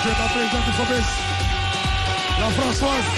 la présidente Fabès la Françoise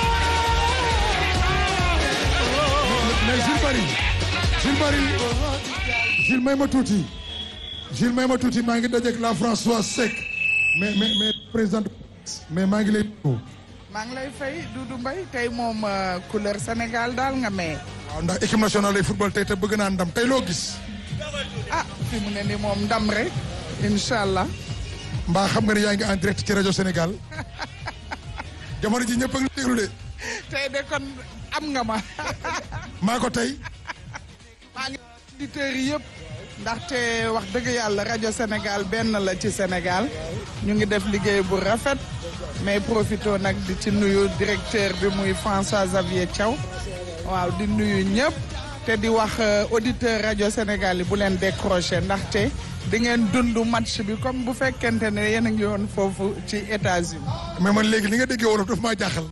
mais Jules Bari Jules Bari Jules may ma tuuti Jules may ma tuuti maa ngi dajeek la Françoise Seck mais mais mais présidente mais maa ngi lay nuyu. maa ngi lay fay Doudou Mbaye tey moom couleur Sénégal daal nga may. waaw ndax équipe nationale lay football tey te bëgg naa ndam tey loo gis. ah fi mu ne ni moom ndam rek incha allah. mbaa xam nga ne yaa ngi en direct ci rajo Sénégal jamono ji ñëpp a ngi déglu de. tey de kon am nga ma. maa ko tey. maa ngi auditeurs yi yëpp. ndaxte wax dëgg yàlla rajo Sénégal benn la ci Sénégal ñu ngi def liggéey bu rafet mais profito nag di ci nuyu directeur bi muy François Xavier Thiaw waaw di nuyu ñëpp te di wax auditeur rajo Sénégal yi bu leen décroché ndaxte di ngeen dund match bi comme bu fekkente ne yéen a ngi woon foofu ci États-Unis mais man léegi li nga déggee wolof daf maa jaaxal.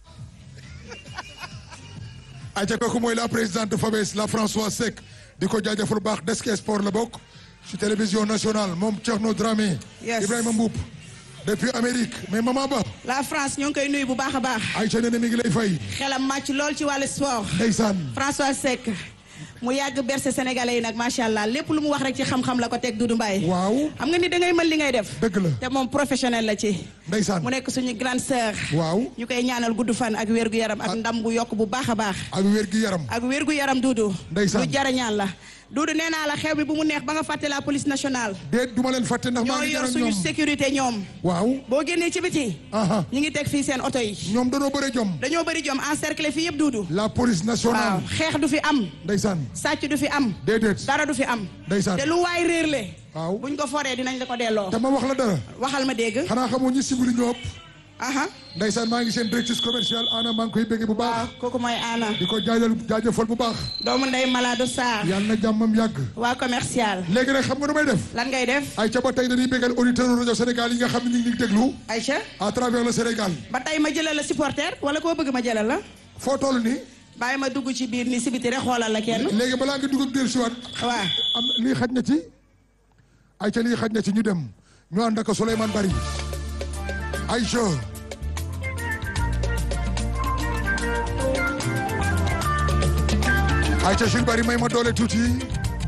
ayca kooku mooy la présidente Fabès la François Seck di ko jaajëfal bu baax desk sport la bokk ci télévision nationale moom Thierno Dramé. Yes. Ibrahima Mboup depuis Amérique mais maman Ba. la France ñoo ngi koy nuyu bu baax a baax Aïcha nee na mi ngi lay fay. xelam màcc lool ci wàllu sport ndeysaan. François Seck mu yàgg berse sénégalais yi nag macha allah lépp lu mu wax rek ci xam-xam la ko teg Doudou Mbaye waaw xam nga ni da ngay mën li ngay def dëgg la te moom professionnel la ci ndeysaan. mu nekk suñu grande sœur waaw ñu koy ñaanal gudd fan ak wér gu yaram ak ndam bu yokk bu baax a baax ak wér gi yaram. ak wér gu yaram Doudou Ndeysaan. lu jarañaan la Doudou nee naa la xew bi bu mu neex ba nga fàtte la police nationale déet du ma leen fàtte ndax maa ñoo ngi yor ñaan suñu ñoom. sécurité ñoom waaw. boo génnee ci biti aha ñu ngi teg fii seen oto yi ñoom danoo bëre jom. dañoo bëri jom encercler fii yëpp Doudou la police waaw nationale. xeex du fi am ndeysaan. sàcc du fi am déedéet. dara du fi am ndeysaan. te lu waay réerle waaw. buñ ko foree dinañ la ko delloo te ma wax la dara. waxal ma dégg xanaa xamoo ñi sibili ñoo ëpp. aha ndeysaan maa ngi seen directrice commerciale Anna maa ngi koy bëgg bu waaw baax. kooku mooy Anna di ko jaajal jaajëfal bu baax. doomu ndey Malado Sarr yàlla na jàmmam yàgg. waa commercial léegi nag xam nga nu may def. lan ngay def ay ca ba tey dañuy bégal auditeur rajo Sénégal yi nga xam ne ñu ngi déglu. Aïcha à travers le Sénégal. ba tey ma jëlal la supporter wala koo bëgg ma jëlal la foo toll nii. bàyyi ma dugg ci biir ni si biti rek xoolal la kenn léegi balaa nga dugg ak dellusiwaat. waaw am lii xaj na ci. ay ca lii xaj na ci ñu dem. ñu ànd ak Souleymane Bari. Aïcha. Aïcha Jules Bari may ma doole tuuti.